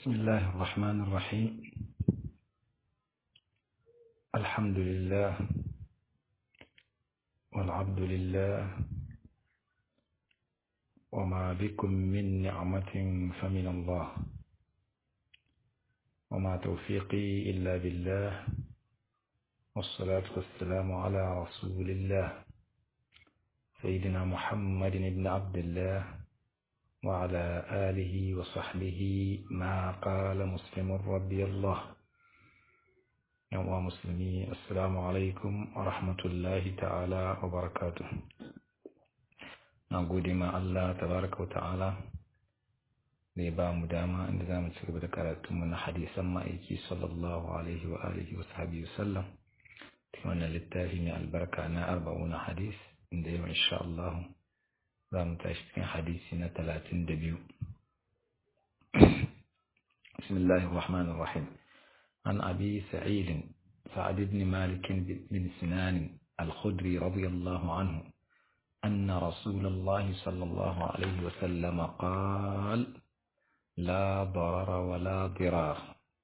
بسم الله الرحمن الرحيم الحمد لله والعبد لله وما بكم من نعمة فمن الله وما توفيقي إلا بالله والصلاة والسلام على رسول الله سيدنا محمد بن عبد الله وعلى آله وصحبه ما قال مسلم رضي الله يوم مسلمي السلام عليكم ورحمة الله تعالى وبركاته نقول ما الله تبارك وتعالى zai ba mu dama inda za mu ci gaba da karatunmu na hadisan ma'aiki sallallahu alaihi wa alihi wa sahabi sallam cikin wannan littafi mai albarka na arba'una hadis inda yau insha Allah za mu tashi cikin hadisi na talatin da biyu bismillahir rahmanir rahim an abi sa'id sa'ad ibn malik bin sinan al-khudri radiyallahu anhu أن رسول الله صلى الله عليه وسلم قال لا ضرر ولا ضرار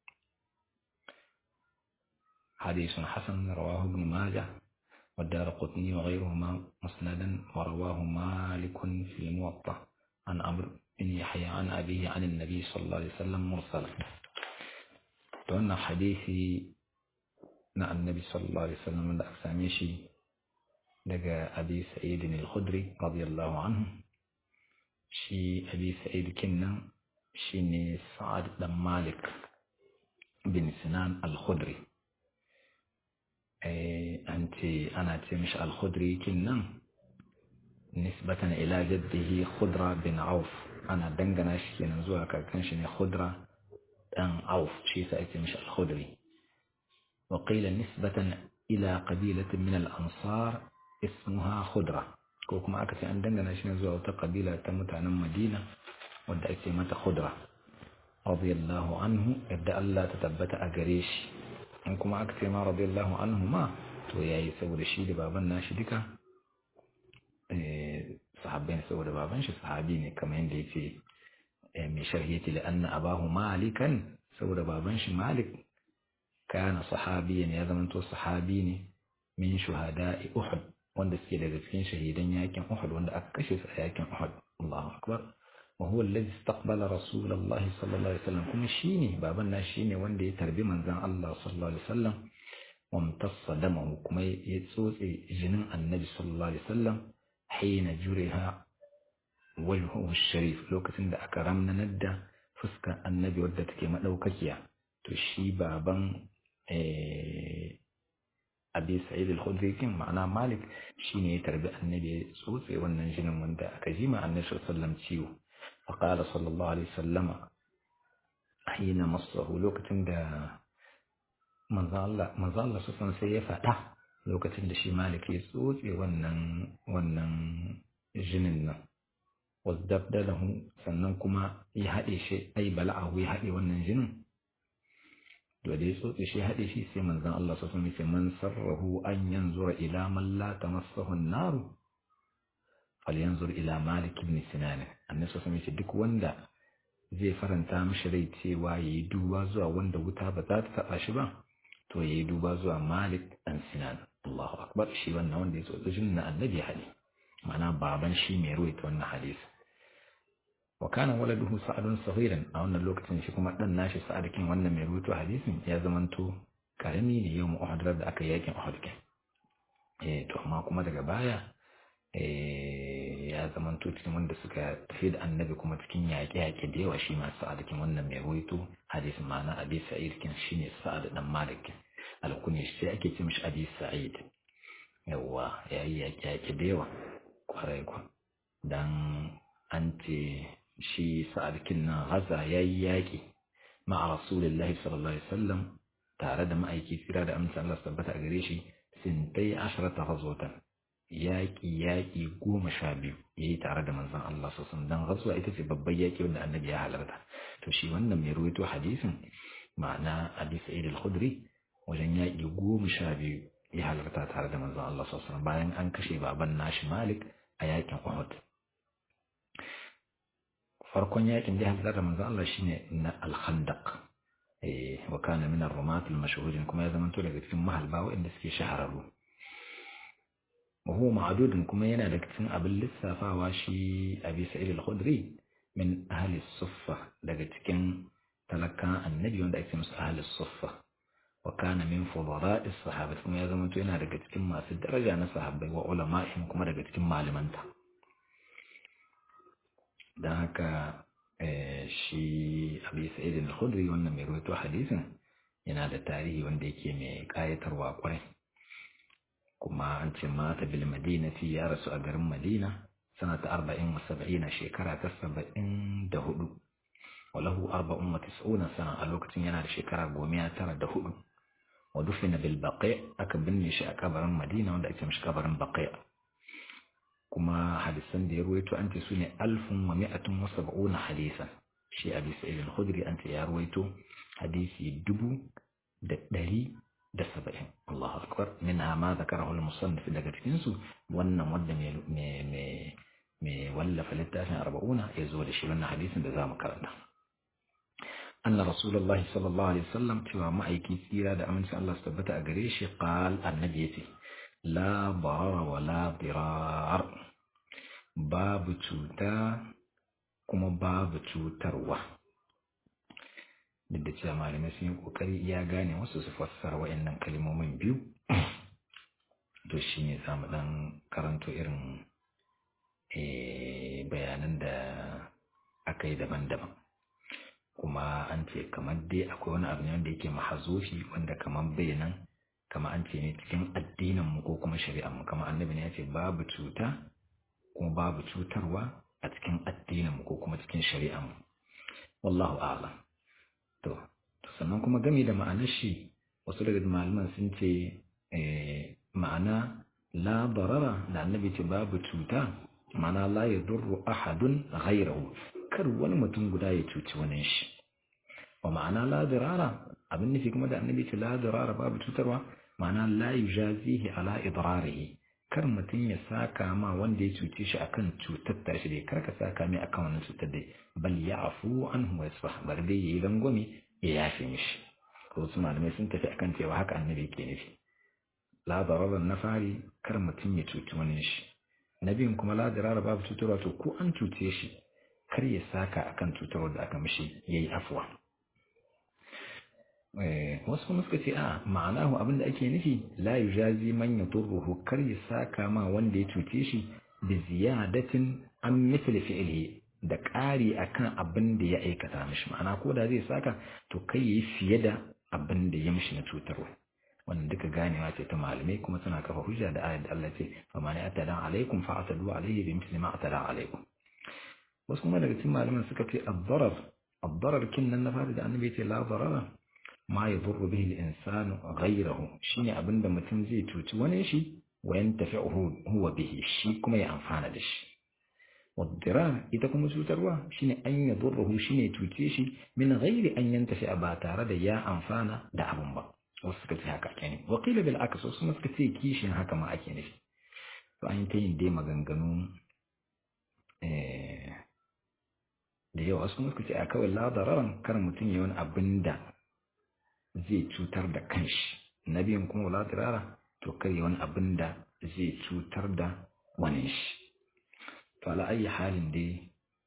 حديث حسن رواه ابن ماجه والدار قطني وغيرهما مسندا ورواه مالك في الموطأ عن عمرو بن يحيى عن أبيه عن النبي صلى الله عليه وسلم مرسلا وأن حديثي مع النبي صلى الله عليه وسلم من أكساميشي لقى أبي سعيد الخدري رضي الله عنه شي أبي سعيد كنا شيني سعد بن مالك بن سنان الخدري أنت أنا تمش الخدري كنا نسبة إلى جده خضرة بن عوف أنا دنجنا شكينا زوها كان خضرة بن عوف شي سأتمش الخدري وقيل نسبة إلى قبيلة من الأنصار اسمها خضرة كوكما أكثر أن دنجنا شكينا زوها قبيلة تمتعنا مدينة wadda ake mata khudra radiyallahu anhu yadda Allah ta tabbata a gare shi in kuma aka ce ma radiyallahu anhu ma to yayi saboda shi da baban nashi duka sahabbai saboda baban shi sahabi ne kamar yadda yace mai sharhi yace la anna abahu malikan saboda baban shi malik kana sahabiyan ya zamanto sahabi ne min shuhada'i uhud wanda suke daga cikin shahidan yakin uhud wanda aka kashe su a yakin uhud Allahu akbar وهو الذي استقبل رسول الله صلى الله عليه وسلم كما شيني بابنا شيني وندي يتربي من زان الله صلى الله عليه وسلم وامتص دمه كما يتسوس جنن النبي صلى الله عليه وسلم حين جرها وجهه الشريف لو كتن دا أكرمنا ندى فسك النبي ودت كما لو كيا تشي بابا abi sa'id al-khudri kin ma'ana malik shine ya tarbi annabi sosai wannan jinin wanda aka ji ma annabi sallallahu alaihi wasallam ciwo فقال صلى الله عليه وسلم حين مصه لوكتين دا manzo Allah manzo Allah sun sai ya faɗa lokacin da shi Malik ya tsotse wannan wannan jinin nan wazdabdalahu sannan kuma ya haɗe shi ai bala'ahu ya haɗe wannan jinin to da ya tsotse shi haɗe shi sai manzon Allah sun ce man sarrahu an yanzura ila man la tamassahu an-nar falyanzur ila Malik ibn Sinan annabi sallallahu alaihi duk wanda zai faranta mishi rai cewa yayi duba zuwa wanda wuta ba za ta taba shi ba to yayi duba zuwa Malik dan Sinan Allahu akbar shi wannan wanda ya so jin na annabi hali ma'ana baban shi mai ruwaita wannan hadisi wa kana waladuhu sa'adun saghiran a wannan lokacin shi kuma dan nashi sa'ad kin wannan mai ruwaito hadisin ya zamanto karami ne yau Uhud da aka yakin Uhud eh to amma kuma daga baya ya zama cikin wanda suka tafi da annabi kuma cikin yaƙe-yaƙe da yawa shi masu sa'adakin wannan mai ruwaito hadisi ma'ana abi sa'id kin shine sa'ad dan malik alkuni sai ake ce mishi abi sa'id yawa yayi yaƙe-yaƙe da yawa kwarai kwa dan an ce shi sa'ad kin nan haza yayi yaƙi ma'a rasulullahi sallallahu alaihi wasallam tare da ma'aiki tsira da amsa Allah tabbata a gare shi sintai asharata ghazwatan yaƙi yaƙi goma sha biyu ya yi tare da manzon Allah sassan don rasuwa ita ce babban yaƙi wanda annabi ya halarta to shi wannan mai ruwaito hadisin ma'ana abi sa'id al-khudri wajen yaƙi goma sha biyu ya halarta tare da manzon Allah sassan bayan an kashe baban nashi malik a yaƙin uhud farkon yakin da halar da manzo Allah shine na al-khandaq eh wa kana min ar-rumat al-mashhurin kuma ya zamanto daga cikin mahalba waɗanda suke shahararru wa huwa ma'dudun kuma yana daga cikin abin lissafawa shi Abi Sa'id al-Khudri min ahli suffa daga cikin talakan annabi wanda ake musu ahli suffa wa kana min fudara'i sahabati kuma ya zamanto yana daga cikin masu daraja na sahabbai wa ulama'ihim kuma daga cikin malamanta don haka shi abi sa'id al-khudri wannan mai rawaito hadisin yana da tarihi wanda yake mai kayatarwa kwarai kuma an ce mata bil madinati ya rasu a garin madina sanata arba'in wa saba'ina shekara ta saba'in da hudu walahu arba'un wa tis'una sana a lokacin yana da shekara goma tara da hudu wa dufina bil baqi aka binne shi a kabarin madina wanda ake mishi kabarin baqi kuma hadisan da ya ruwaito an ce su ne alfun wa mi'atun wa sab'una hadisan shi abi sa'id al-khudri an ce ya ruwaito hadisi dubu da ɗari da saba'in Allahu akbar min ma zakarahu al-musannif daga cikin su wannan wanda mai mai wallafa littafin arba'una ya zo da shi wannan hadisin da zamu karanta anna rasulullahi sallallahu alaihi wasallam cewa ma'aiki tsira da amincin Allah su tabbata a gare shi qal annabi yace la barara wa la dirar babu cuta kuma babu cutarwa duk da cewa malamai sun yi kokari iya gane wasu su fassara wa'annan kalmomin biyu to shi ne samu dan karanto irin bayanan da aka yi daban-daban kuma an ce kamar dai akwai wani abu ne wanda yake mahazofi wanda kamar bayanan kama an ce ne cikin addinin mu ko kuma shari'ar mu kama annabi ne ya ce babu cuta kuma babu cutarwa a cikin addinin mu ko kuma cikin shari'ar mu wallahu a'lam to sannan kuma game da ma'anar shi wasu daga malaman sun ce ma'ana la darara da annabi ce babu cuta ma'ana la yadurru ahadun ghayrahu kar wani mutum guda ya cuci wani shi wa ma'ana la dirara abin nufi kuma da annabi ce la dirara babu cutarwa ma'ana la yujazihi ala idrarihi kar mutum ya saka ma wanda ya cuce shi akan cutar ta shi dai kar ka saka mai akan wannan cutar dai bal ya'fu anhu wa yasfah bar dai yayi rangwame ya yafe mishi ko su malamai sun tafi akan cewa haka annabi yake nufi la darara na fari kar mutum ya cuci wani shi na biyun kuma la dirara babu cutarwa to ko an cuce shi kar ya saka akan cutarwar da aka mishi yayi afwa wasu kuma suka ce a ma'anahu abinda ake nufi la yujazi man yadurruhu kar ya saka ma wanda ya cuce shi bi ziyadatin an mithli fi'lihi da ƙari akan abin da ya aikata mishi ma'ana ko da zai saka to kai yi fiye da abin da ya mishi na cutarwa wannan duka ganewa ce ta malamai kuma suna kafa hujja da ayat da Allah ce fa man atada alaikum fa atadu alaihi bi mithli ma atada alaikum wasu kuma daga cikin malaman suka ce ad-darar ad-darar kinnan na fara da annabi ce la darara ma yadurru bihi al-insanu ghayrahu shine abinda mutum zai cuci wani shi wa yantafi'uhu huwa bihi shi kuma ya amfana da shi والضرار ita kuma cutarwa shine an yadurruhu shine cuce shi min ghairi an yantafi ba tare da ya amfana da abun ba wasu suka ce haka kenan wa qila bil aks wasu suka ce kishin haka ma ake nufi to an ta yin dai maganganu da yawa wasu suka ce a kawai la dararan kar mutum ya wani abin da zai cutar da kanshi na biyun kuma la dirara to kar ya wani abin da zai cutar da wani shi to ala ayi halin dai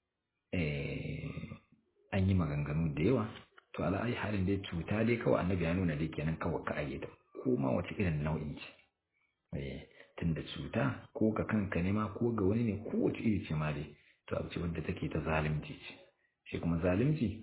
an yi maganganu da yawa to ala ayi halin dai cuta dai kawai annabi ya nuna dai kenan kawai ka ayyada ko ma wace irin nau'in ce tunda cuta ko ga kanka ne ma ko ga wani ne ko wace iri ce ma dai to abu ce wadda take ta zalunci ce shi kuma zalunci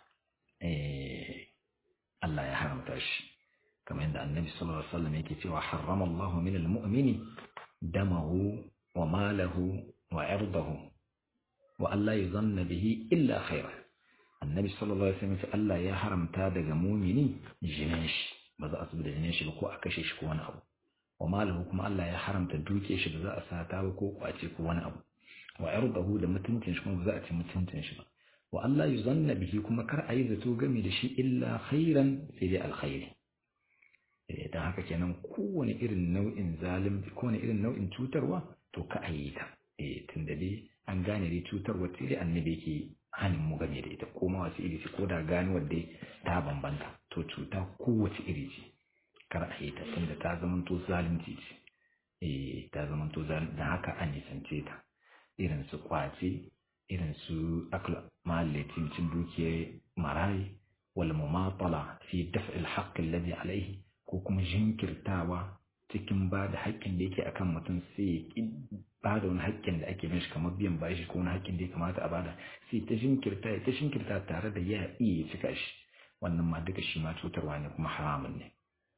Allah ya haramta shi kamar yadda annabi sallallahu alaihi wasallam yake cewa harrama Allahu min al-mu'mini damahu wa malahu wa irdahu wa Allah yuzanna bihi illa khaira annabi sallallahu alaihi wasallam Allah ya haramta daga mumini jinin shi ba za a zuba da jinin shi ba ko a kashe shi ko wani abu wa malahu kuma Allah ya haramta duke shi ba za a sata ba ko kwace ko wani abu wa irdahu da mutuncin shi kuma ba za a ci mutuncin shi ba wa Allah yuzanna bihi kuma kar a yi zato game da shi illa khairan sai dai alkhairi dan haka kenan kowane irin nau'in zalimci kowane irin nau'in cutarwa to ka a yi ta eh tunda dai an gane dai cutarwa sai dai annabi yake hanin mu game da ita ko ma wace iri ce ko da gani wadda ta bambanta to cuta kowace iri ce kar a yi ta tunda ta zamanto zalunci ce eh ta zamanto zalunci da haka an nisance ta irin su kwace irin su akla mahallaci cin dukiyar marayi wal mumatala fi daf'il haqqi alladhi alayhi ko kuma jinkirtawa cikin ba da haƙƙin da yake akan mutum sai ya ba da wani haƙƙin da ake mishi kamar biyan bashi ko wani haƙƙin da ya kamata a bada sai ta jinkirta ta jinkirta tare da ya iya cika shi wannan ma duka shi ma cutarwa ne kuma haramun ne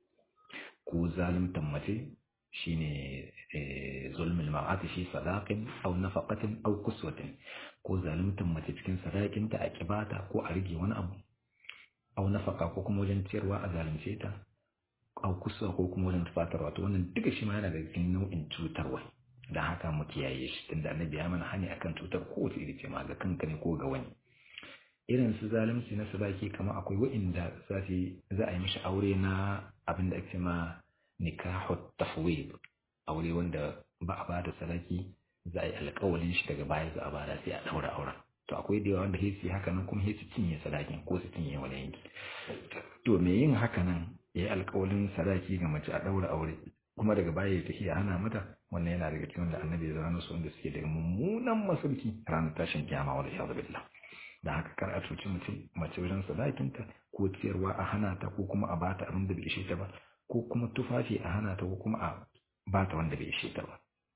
ko zaluntan mace shine zulmul mar'ati fi sadaqin aw nafaqatin aw kuswatin ko zaluntan mace cikin sadakinta a kibata ko a rige wani abu aw nafaqa ko kuma wajen ciyarwa a zalunce ta aw kuswa ko kuma wajen tufatarwa to wannan duka shi ma yana da cikin nau'in cutarwa dan haka mu kiyaye shi tunda annabi ya mana hani akan cutar kowace iri ce ma ga kanka ne ko ga wani irin su zalunci na sadaki kamar akwai wa'inda za za a yi mishi aure na abin da ake ma nikahu tafwid aure wanda ba a bada sadaki za a yi alƙawalin shi daga baya za a bada sai a daura auren to akwai da yawa wanda hesi haka nan kuma hesi cinye sadakin ko su cinye wani yanki to me yin haka nan ya yi alƙawalin sadaki ga mace a daura aure kuma daga baya ya tafi ana mata wannan yana daga cikin wanda annabi ya zama su wanda suke da mummunan masauki ranar tashin kiyama wal iyadu billah da haka kar a cuci mutum mace wajen sadakinta ko ciyarwa a hana ta ko kuma a bata abin da bai ishe ta ba ko kuma tufafi a hana ta ko kuma a bata wanda bai ishe ta ba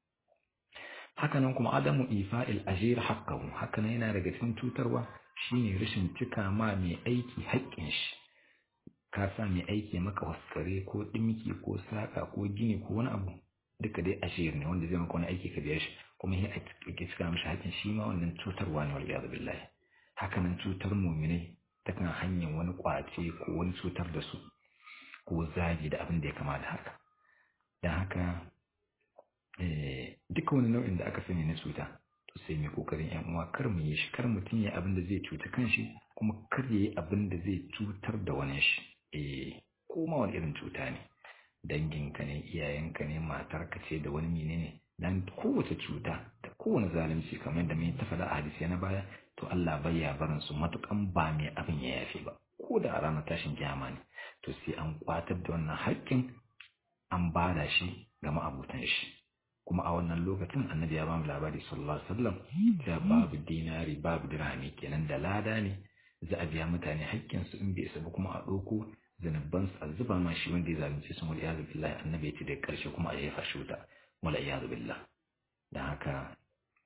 hakanan kuma adamu ifa'il ajir haqqahu hakanan yana daga cikin cutarwa shine rashin cika ma mai aiki haƙƙin shi ka sa mai aiki maka waskare ko dimki ko saka ko gini ko wani abu duka dai ajir ne wanda zai maka wani aiki ka biya shi kuma sai a cika mishi haƙƙin shi ma wannan cutarwa ne wal iyad billahi hakanan cutar muminai ta kan hanyar wani kwace ko wani cutar da su ko zagi da abin da ya kama da haka don haka duka wani nau'in da aka sani na cuta to sai mai kokarin yan uwa kar mu yi shi kar mutum ya abin da zai cuta kanshi kuma kar ya yi abin da zai cutar da wani shi eh ko ma wani irin cuta ne danginka ne iyayenka ne matarka ce da wani menene dan kowace cuta da kowane zalunci kamar yadda mai ta faɗa a hadisi na baya to Allah bai ya barin su matukan ba mai abin ya yafe ba ko da a ranar tashin kiyama ne to sai an kwatar da wannan haƙƙin an bada shi ga ma'abutan shi kuma a wannan lokacin annabi ya ba mu labari sallallahu alaihi wasallam da babu dinari babu dirhami kenan da lada ne za a biya mutane haƙƙin su in bai isa ba kuma a ɗauko zanubban su a zuba ma shi wanda ya zalunce su wal iyadu billahi annabi ya ce da ƙarshe kuma a jefa shi wuta wal iyadu billah dan haka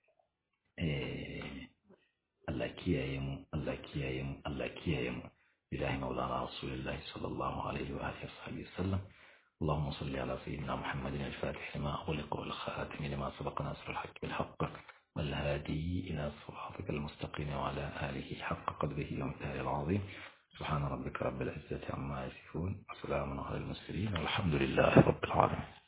eh Allah kiyaye mu Allah kiyaye mu Allah kiyaye mu bilahi maulana rasulullahi sallallahu alaihi wa alihi wasallam اللهم صل على سيدنا محمد الفاتح لما أغلق والخاتم لما سبق ناصر الحق بالحق والهادي إلى صراطك المستقيم وعلى آله حق قدره ومثاله العظيم سبحان ربك رب العزة عما يصفون وسلام على المرسلين والحمد لله رب العالمين